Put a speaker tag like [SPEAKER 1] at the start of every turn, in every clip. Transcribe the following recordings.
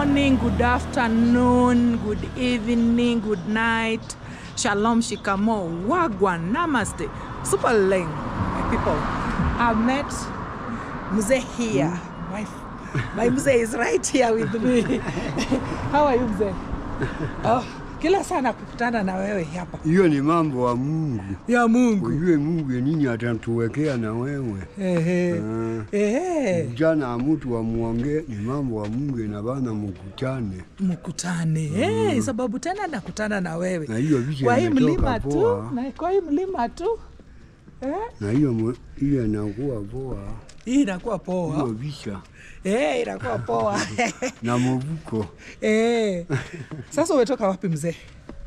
[SPEAKER 1] morning, good afternoon, good evening, good night. Shalom, shikamo, wagwan, namaste. Super leng, my people. I've met Mzee here. My, my Mzee is right here with me. How are you Mzee? Oh, kila sana kukutana na wewe hapa.
[SPEAKER 2] Hiyo ni mambo wa Mungu,
[SPEAKER 1] Ya Mungu.
[SPEAKER 2] ujue Mungu ni nini atatuwekea na wewe.
[SPEAKER 1] Ehe.
[SPEAKER 2] Ah,
[SPEAKER 1] Ehe.
[SPEAKER 2] Vijana wa mtu wamuongee, ni mambo wa Mungu na bana mkutane,
[SPEAKER 1] mkutane eh, sababu tena nakutana na wewe
[SPEAKER 2] na hiyo vicha
[SPEAKER 1] kwa hii mlima
[SPEAKER 2] imetoka
[SPEAKER 1] tu
[SPEAKER 2] poa,
[SPEAKER 1] na kwa hii mlima tu eh,
[SPEAKER 2] na hiyo mu- hiyo inakuwa poa,
[SPEAKER 1] hii inakuwa
[SPEAKER 2] hiyo
[SPEAKER 1] poa
[SPEAKER 2] vicha
[SPEAKER 1] eh, inakuwa poa
[SPEAKER 2] na movuko.
[SPEAKER 1] eh. Sasa umetoka wapi mzee?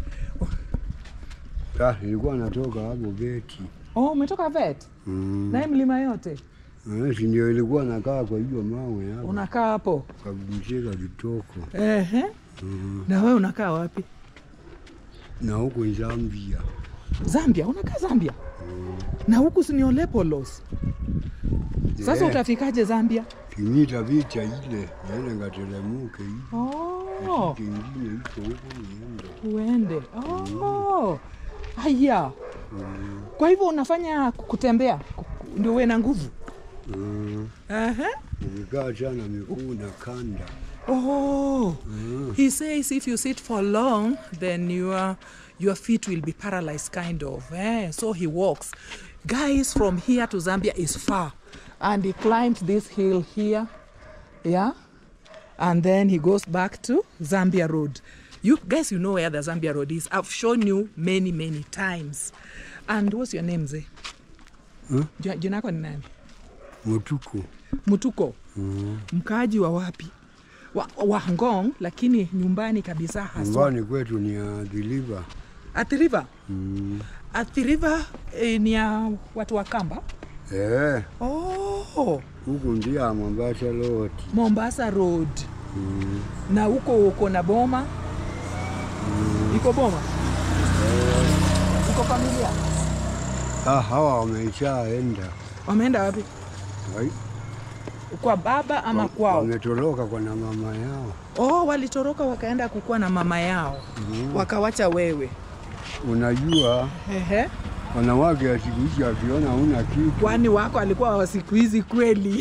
[SPEAKER 2] Ah, nilikuwa natoka hapo beti
[SPEAKER 1] Oh, umetoka vet
[SPEAKER 2] mm.
[SPEAKER 1] na hii mlima yote
[SPEAKER 2] Eh, si ndio ilikuwa nakaa kwa hiyo mawe hapo
[SPEAKER 1] unakaa hapo
[SPEAKER 2] kabumzika kitoko
[SPEAKER 1] Ehe. na wewe unakaa wapi?
[SPEAKER 2] na huko Zambia
[SPEAKER 1] Zambia? Unakaa Zambia? na huku si ni Olepolos. Sasa
[SPEAKER 2] Eh.
[SPEAKER 1] utafikaje Zambia?
[SPEAKER 2] kimita vicha ile naenda ngatelemuke hivi
[SPEAKER 1] Oh.
[SPEAKER 2] kingine iko huko niende
[SPEAKER 1] uende oh. haya kwa hivyo unafanya kutembea ku- ndio uwe na nguvu
[SPEAKER 2] Mm,
[SPEAKER 1] Aha.
[SPEAKER 2] ukikaa sana miguu na kanda
[SPEAKER 1] oh.
[SPEAKER 2] Mm.
[SPEAKER 1] he says if you sit for long then your, your feet will be paralyzed kind of eh? so he walks guys from here to zambia is far and he climbed this hill here yeah and then he goes back to Zambia Road. You guys, you know where the Zambia Road is. I've shown you many, many times. And what's your name, Zee?
[SPEAKER 2] Huh?
[SPEAKER 1] Jina jina yako ni nani?
[SPEAKER 2] mutuku
[SPEAKER 1] Mutuko. Mkaaji wa wapi? Wa, wa Ngong, lakini nyumbani kabisa haswa.
[SPEAKER 2] nyumbani kwetu ni adhiliva
[SPEAKER 1] Athi River.
[SPEAKER 2] mm.
[SPEAKER 1] Athi River eh, ni ya watu wa Kamba.
[SPEAKER 2] eh,
[SPEAKER 1] Oh,
[SPEAKER 2] huku ndia Mombasa loti
[SPEAKER 1] Mombasa Road.
[SPEAKER 2] mm.
[SPEAKER 1] Na huko uko na boma? Iko boma? Iko familia?
[SPEAKER 2] ah, hawa wameshaenda
[SPEAKER 1] Wameenda wapi?
[SPEAKER 2] Ai,
[SPEAKER 1] Kwa baba ama
[SPEAKER 2] wa-
[SPEAKER 1] kwao?
[SPEAKER 2] wametoroka kwa na mama yao
[SPEAKER 1] Oh, walitoroka wakaenda kukua na mama yao
[SPEAKER 2] mm.
[SPEAKER 1] wakawacha wewe.
[SPEAKER 2] unajua
[SPEAKER 1] Ehe.
[SPEAKER 2] wanawake ya siku hizi akiona una kitu
[SPEAKER 1] Kwani wako alikuwa wa siku hizi kweli?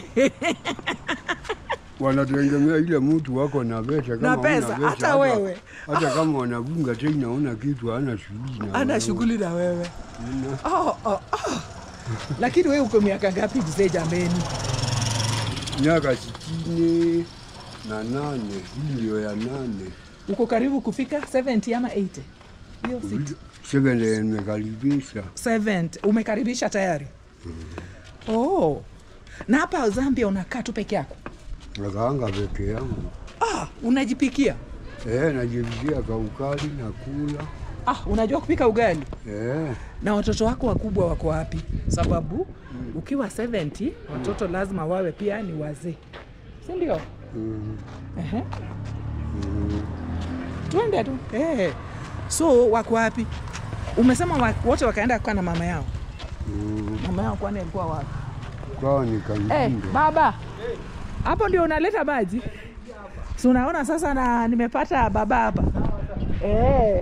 [SPEAKER 2] wanategemea ile mtu wako na pesa kama
[SPEAKER 1] Na
[SPEAKER 2] huna
[SPEAKER 1] pesa, hata wewe.
[SPEAKER 2] hata kama wanavunga tena una kitu hana shughuli na
[SPEAKER 1] Ana
[SPEAKER 2] wewe.
[SPEAKER 1] shughuli na wewe.
[SPEAKER 2] Una-
[SPEAKER 1] Oh, oh, oh. Lakini wewe uko miaka ngapi mzee jameni?
[SPEAKER 2] miaka sitini na nane hii ndio ya nane
[SPEAKER 1] Uko karibu kufika 70 ama 80? Hiyo si
[SPEAKER 2] sevele nimekaribisha
[SPEAKER 1] 70. Umekaribisha tayari? Oh. Na hapa Zambia unakaa tu peke yako?
[SPEAKER 2] nakaanga peke yangu
[SPEAKER 1] Ah, unajipikia?
[SPEAKER 2] eh, najivikia kaukali na kula
[SPEAKER 1] Ah, unajua kupika ugali?
[SPEAKER 2] eh,
[SPEAKER 1] na watoto wako wakubwa wako wapi? Sababu ukiwa 70 watoto lazima wawe pia ni wazee, si ndio?
[SPEAKER 2] mm,
[SPEAKER 1] Ehe,
[SPEAKER 2] mm.
[SPEAKER 1] twende tu eh. So wako wapi? Umesema wa- wote wakaenda kukaa na mama yao.
[SPEAKER 2] Mm.
[SPEAKER 1] Mama yao kwani alikuwa wapi?
[SPEAKER 2] kwao ni
[SPEAKER 1] Eh,
[SPEAKER 2] kangindo
[SPEAKER 1] baba, hapo ndio unaleta maji? Si unaona sasa, na nimepata baba hapa eh.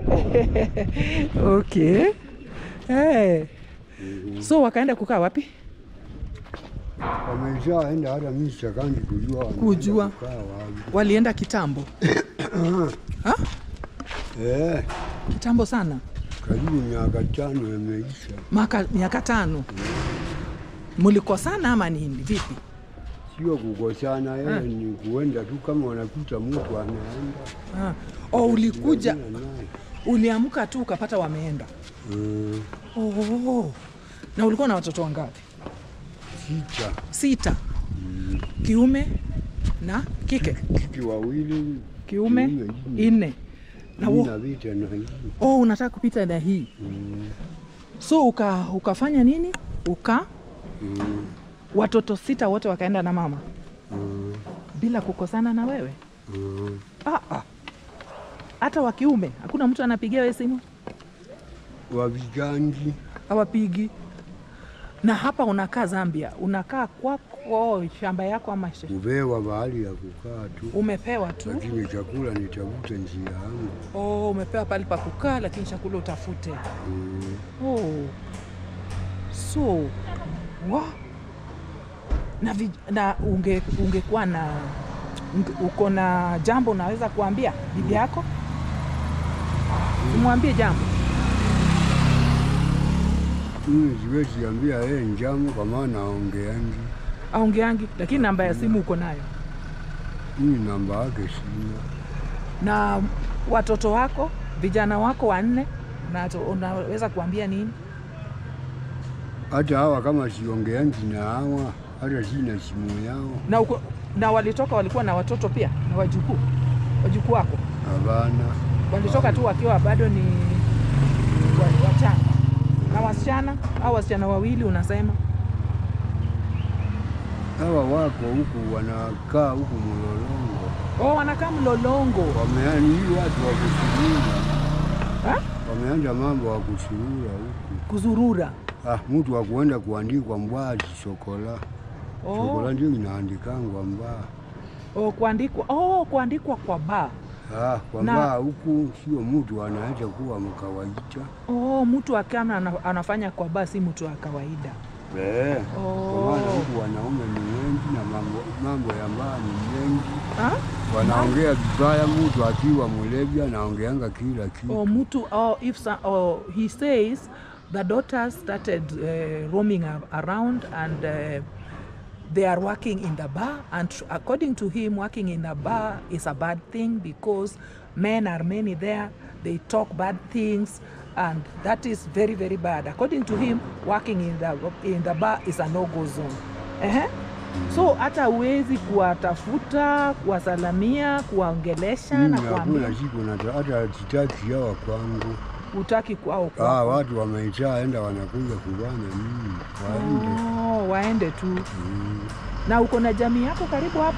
[SPEAKER 1] okay eh. So wakaenda kukaa wapi?
[SPEAKER 2] wameshaenda hata mi sitakangi kujua wanaenda
[SPEAKER 1] Kujua.
[SPEAKER 2] kukaa wapi.
[SPEAKER 1] Walienda kitambo ha?
[SPEAKER 2] eh,
[SPEAKER 1] kitambo sana
[SPEAKER 2] karibu miaka tano yameisha
[SPEAKER 1] maka miaka tano mlikosana ama nini vipi
[SPEAKER 2] sio kukosana
[SPEAKER 1] Ah.
[SPEAKER 2] yeye ni kuenda tu kama wanakuta mtu anaenda
[SPEAKER 1] ah. o ulikuja
[SPEAKER 2] Kuongea naye.
[SPEAKER 1] uliamka tu ukapata wameenda
[SPEAKER 2] Mm,
[SPEAKER 1] oh. na ulikuwa na watoto wangapi
[SPEAKER 2] sita
[SPEAKER 1] sita kiume na kike
[SPEAKER 2] kiki wawili
[SPEAKER 1] kiume
[SPEAKER 2] Kiume, nne.
[SPEAKER 1] nne na
[SPEAKER 2] mi
[SPEAKER 1] wo,
[SPEAKER 2] na vita na hii
[SPEAKER 1] oh, unataka kupita na hii
[SPEAKER 2] Mm,
[SPEAKER 1] so uka, ukafanya nini uka
[SPEAKER 2] mm,
[SPEAKER 1] watoto sita wote wakaenda na mama
[SPEAKER 2] mm,
[SPEAKER 1] bila kukosana na wewe
[SPEAKER 2] mm.
[SPEAKER 1] ah, ah. hata wa kiume hakuna mtu anapigia wewe simu
[SPEAKER 2] wavigangi
[SPEAKER 1] hawapigi Na hapa unakaa Zambia, unakaa kwako shamba yako ama sh-
[SPEAKER 2] kupewa bahali ya kukaa tu,
[SPEAKER 1] umepewa tu?
[SPEAKER 2] lakini chakula nitafute njia yangu.
[SPEAKER 1] Oh, umepewa pale pa kukaa, lakini chakula utafute.
[SPEAKER 2] Mm.
[SPEAKER 1] Oh. So, wa na, vi, na unge, ungekuwa na unge, uko na jambo unaweza kuambia bibi yako? Umwambie jambo.
[SPEAKER 2] Mimi siwezi ambia yeye njamo kwa maana aongeangi.
[SPEAKER 1] Aongeangi, lakini namba ya simu uko nayo.
[SPEAKER 2] Mimi namba yake sina.
[SPEAKER 1] Na watoto wako, vijana wako wanne, na unaweza kuambia nini?
[SPEAKER 2] Hata hawa kama siongeangi na hawa, hata sina simu yao.
[SPEAKER 1] Na, uko, na walitoka walikuwa na watoto pia na wajukuu, wajukuu wako
[SPEAKER 2] Hapana,
[SPEAKER 1] walitoka tu wakiwa bado ni wa- wachanga. Na wasichana au wasichana wawili unasema?
[SPEAKER 2] hawa wako huku wanakaa huku Mlolongo,
[SPEAKER 1] Oh, wanakaa Mlolongo.
[SPEAKER 2] wameani hii watu wa kusurura,
[SPEAKER 1] Ha?
[SPEAKER 2] wameanza mambo wa kusurura huku.
[SPEAKER 1] Kuzurura.
[SPEAKER 2] Ah, mtu wa kuenda kuandikwa mbwazi sokola sokola
[SPEAKER 1] Oh,
[SPEAKER 2] ndio inaandikangwa mbaa
[SPEAKER 1] oh, kuandikwa oh, kuandikwa kwa baa.
[SPEAKER 2] Ah, kwa
[SPEAKER 1] Na-
[SPEAKER 2] mbaa huku sio mtu anaweza kuwa mkawaida
[SPEAKER 1] Oh, mtu akama ana- anafanya kwa baa, si mtu wa kawaida.
[SPEAKER 2] eh. Kwa
[SPEAKER 1] Oh.
[SPEAKER 2] maana huku wanaume ni wengi na mambo, mambo ya mbaa ni mengi,
[SPEAKER 1] Ha?
[SPEAKER 2] wanaongea vibaya. Mtu akiwa mlevi anaongeanga kila kitu.
[SPEAKER 1] or mtu or if some, or he says the daughters started uh, roaming a- around and uh, they are working in the bar and tr- according to him working in a bar is a bad thing because men are many there they talk bad things and that is very very bad according to him working in the, in the bar is a no-go zone Ehe. so hata huwezi kuwatafuta kuwasalamia kuwaongelesha
[SPEAKER 2] Mimi
[SPEAKER 1] na kuambia
[SPEAKER 2] hakuna siku nata- hata sitaki hawa kwangu.
[SPEAKER 1] utaki kwao
[SPEAKER 2] Ah,
[SPEAKER 1] kwako.
[SPEAKER 2] watu wameitaa enda wanakuja kubana mimi waende.
[SPEAKER 1] Oh, waende tu.
[SPEAKER 2] Mm.
[SPEAKER 1] Na uko na jamii yako karibu hapa?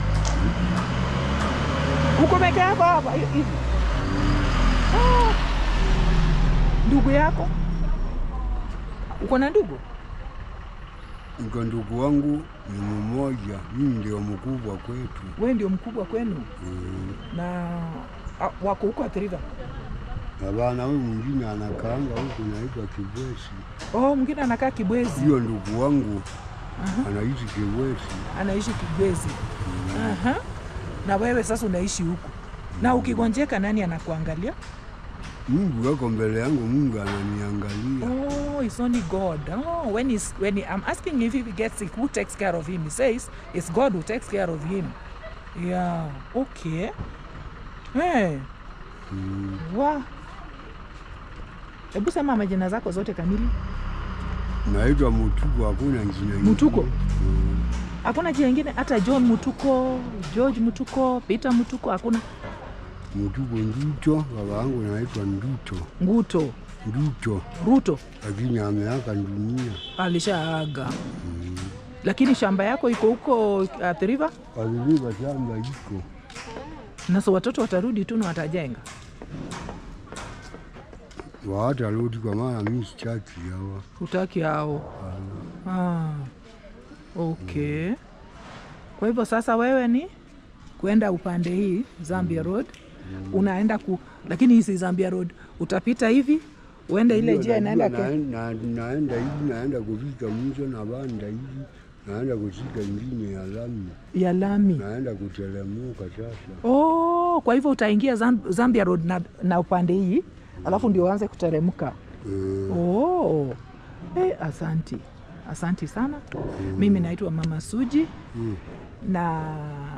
[SPEAKER 1] Uko peke yako hapa hi- hivi? Ah. Ndugu yako? Uko na ndugu?
[SPEAKER 2] Niko ndugu wangu ni mmoja, mimi ndio mkubwa kwetu.
[SPEAKER 1] Wewe ndio mkubwa kwenu
[SPEAKER 2] Mm.
[SPEAKER 1] na ah, wako huko Athi River?
[SPEAKER 2] Na bana huyu mwingine anakaanga huku naitwa Kibwesi.
[SPEAKER 1] Oh, mwingine anakaa Kibwezi,
[SPEAKER 2] Hiyo ndugu wangu anaishi Kibwesi.
[SPEAKER 1] anaishi Kibwezi. Aha. Na wewe sasa unaishi huku, na ukigonjeka nani anakuangalia?
[SPEAKER 2] Mungu wako mbele yangu, Mungu ananiangalia.
[SPEAKER 1] Oh, it's only God. Oh, when he's when he, I'm asking if he gets sick, who takes care of him? He says it's God who takes care of him. Yeah. Okay. Hey.
[SPEAKER 2] Mm.
[SPEAKER 1] Wa. Hebu sema majina zako zote kamili.
[SPEAKER 2] Naitwa Mutuko, hakuna jina ingine.
[SPEAKER 1] Mutuko?
[SPEAKER 2] Mm.
[SPEAKER 1] Hakuna jina ingine hata John Mutuko, George Mutuko, Peter Mutuko hakuna.
[SPEAKER 2] Mutuko Nduto, baba yangu naitwa Nduto.
[SPEAKER 1] Nguto,
[SPEAKER 2] Nduto,
[SPEAKER 1] Ruto
[SPEAKER 2] lakini ameaka dunia.
[SPEAKER 1] alishaaga. Lakini shamba yako iko huko Athi River
[SPEAKER 2] Aliliva shamba iko
[SPEAKER 1] na so watoto watarudi tu na watajenga.
[SPEAKER 2] wawatarudi, kwa maana mi sitaki hawa.
[SPEAKER 1] Hutaki hao. Ah, okay. Kwa hivyo sasa wewe ni kwenda upande hii Zambia Road unaenda ku, lakini hii si Zambia Road, utapita hivi uende ile
[SPEAKER 2] Ndio,
[SPEAKER 1] njia
[SPEAKER 2] najua
[SPEAKER 1] inaenda ke...
[SPEAKER 2] na- na- naenda hivi, naenda kufika mwisho na banda hivi, naenda kushika ingine ya lami,
[SPEAKER 1] ya lami.
[SPEAKER 2] naenda kutelemuka sasa.
[SPEAKER 1] Oh, kwa hivyo utaingia Zam- Zambia Road na, na upande hii alafu ndio uanze kuteremka.
[SPEAKER 2] Eh,
[SPEAKER 1] Oh. Eh, asanti asanti sana. Mimi naitwa Mama Suji
[SPEAKER 2] mm,
[SPEAKER 1] na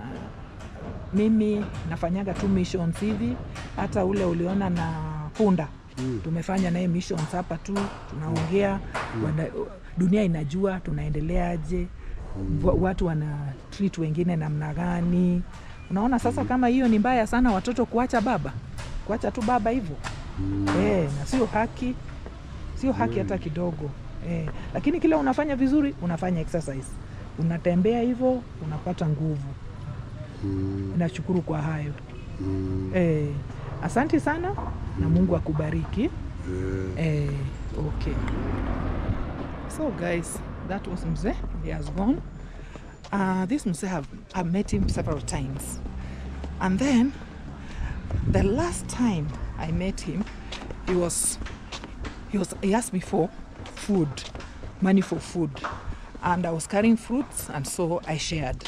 [SPEAKER 1] mimi nafanyaga tu missions hivi, hata ule uliona na punda
[SPEAKER 2] mm,
[SPEAKER 1] tumefanya naye missions hapa tu, tunaongea wana, dunia inajua tunaendeleaje, wa- watu wana treat wengine namna gani. Unaona sasa, kama hiyo ni mbaya sana, watoto kuacha baba, kuacha tu baba hivyo
[SPEAKER 2] mm.
[SPEAKER 1] eh, na sio haki, sio haki hata kidogo eh. Lakini kila unafanya vizuri, unafanya exercise, unatembea hivyo, unapata nguvu.
[SPEAKER 2] Mm,
[SPEAKER 1] Nashukuru kwa hayo
[SPEAKER 2] mm,
[SPEAKER 1] eh. Asante sana na Mungu akubariki
[SPEAKER 2] eh.
[SPEAKER 1] eh. Okay, So, guys, that was Mzee. He has gone. Uh, this Mzee, have, I've met him several times. And then, the last time I met him, he was, he was, he asked me for food, money for food. And I was carrying fruits, and so I shared.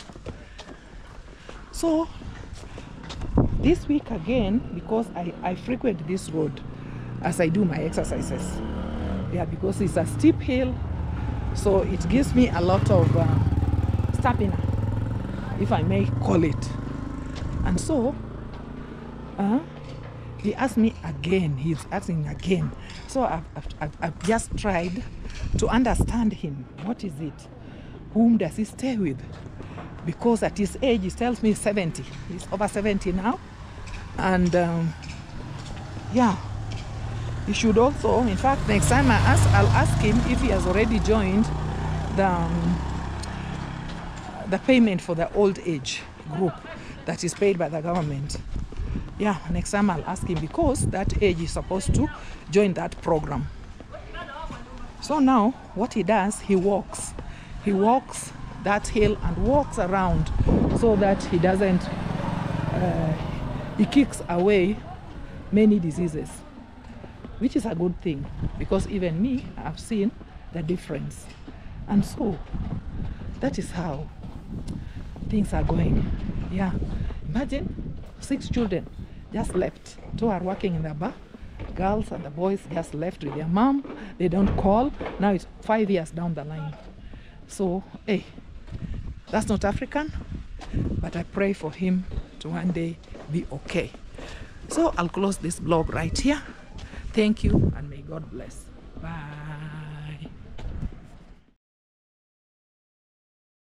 [SPEAKER 1] So, this week again, because I, I frequent this road as I do my exercises. Yeah, because it's a steep hill, so it gives me a lot of uh, stamina, if I may call it. And so, uh, he asked me again, he's asking again. So I've, I've, I've, I've just tried to understand him. What is it? Whom does he stay with? Because at his age, he tells me 70. He's over 70 now. And um, yeah, he should also, in fact, next time I ask, I'll ask him if he has already joined the, um, the payment for the old age group that is paid by the government. Yeah, next time I'll ask him because that age is supposed to join that program. So now, what he does, he walks. He walks that hill and walks around so that he doesn't, uh, he kicks away many diseases, which is a good thing because even me, I've seen the difference. And so, that is how things are going. Yeah, imagine six children just left. Two are working in the bar. Girls and the boys just left with their mom. They don't call. Now it's five years down the line. So, hey, that's not African, but I pray for him to one day be okay. So I'll close this blog right here. Thank you and may God bless. Bye.